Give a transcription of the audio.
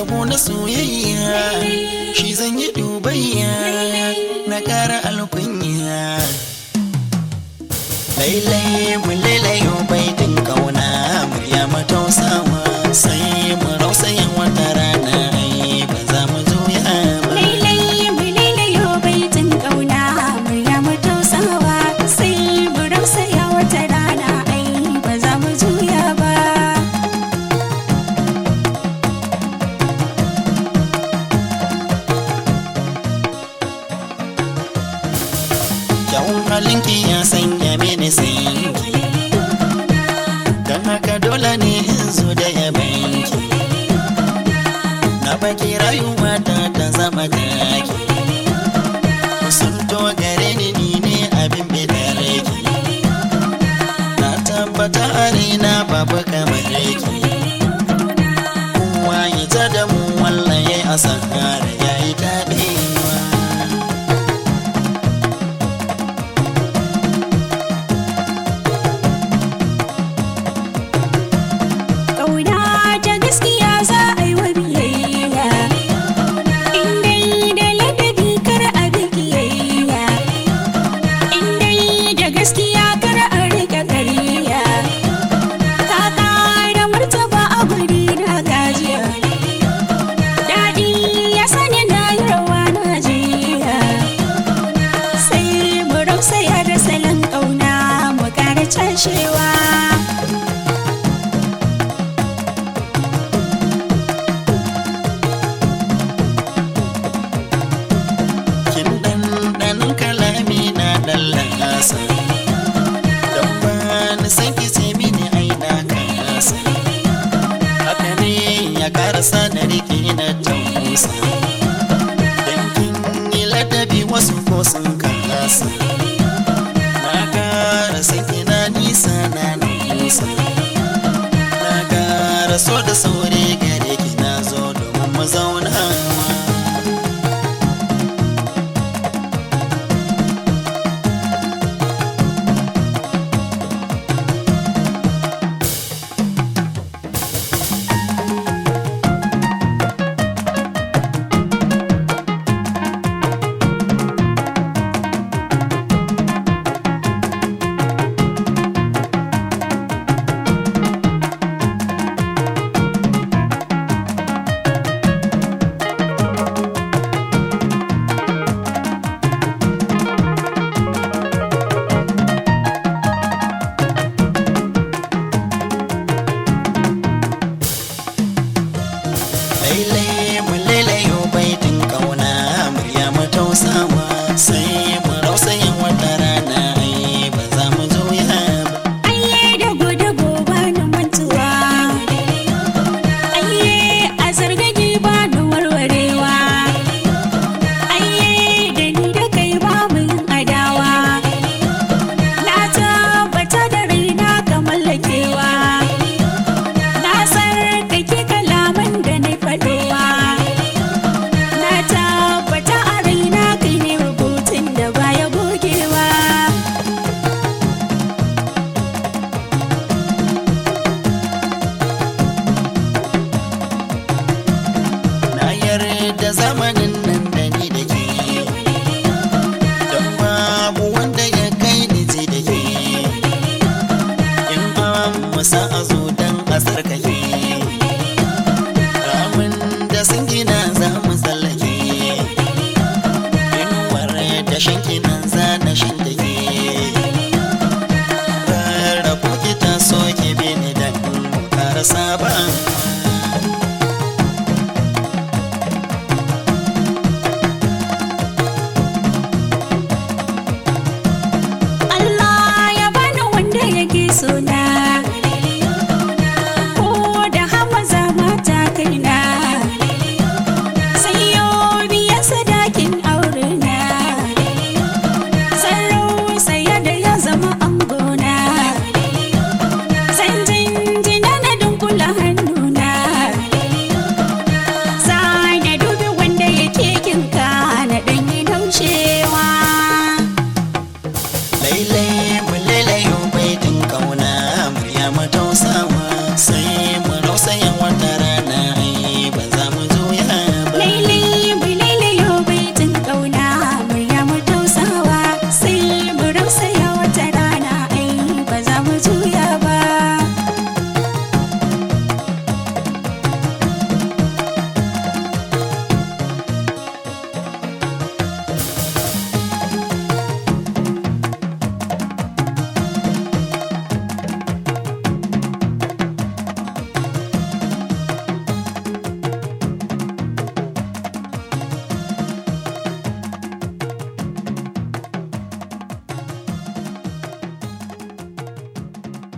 yabo na soyayya shi zan yi dubayya na ƙara alkunya lailai mu lailayo baitin kauna murya matausawa sai mu rausayin wata rana ai ba za mu juya ba Lailai mu lailayo baitin ƙauna murya mu tausawa sai mu rausaya wata rana ai ba za mu juya ba. kyawun halinki ya sanya mini sanki don haka dole ne in zo da yabanki na baki rayuwa ta ta zama taki sun to gare ni ni ne abin bidarki na tabbata a raina babu kamar ki kowa ya ta da mu wallaye a sahara ya yi daɗewa Ƙauna ta gaskiya za a yi wa biyayya In dai da ladabi kar a bi kiyayya In dai da gaskiya kar a riƙe ƙarya Ka ƙara martaba a guri na gajiya Daɗi ya sani na yi rawa na jiya Sai mu rausaya da salon ƙauna mu ƙara cashewa kin ɗanɗanin kalami na ɗallasa don ba ni san ki ce mini ai na kasa haka ne ya karasa da rike na tausa don kin yi ladabi wasu ko sun kasa na kara san ki na nisa na nisa na kara so da sauri gare ki na zo domin mu zaunawa lailai mu lailayo baitin kauna murya mu tausawa sai mu rausayin wata rana ai ba za mu juya ba Ayye da gode gobe na mantuwa Ayye a zargage ba na warwarewa Ayye da ni da kai ba mu yin adawa Na tabbata da raina ka mallakewa Na sarkake kalaman da na faɗowa Na tabbata a raina kai ne rubutun da baya gogewa na yarda zamanin nan da ni da ke don babu wanda ya kai ni ji da ke in an musa a zo don a tsarkake ramin da sun gina za mu tsallake inuwar da shanki nan za na shan da ke rarrabu ki ta so ki bi ni dan mu ƙara saba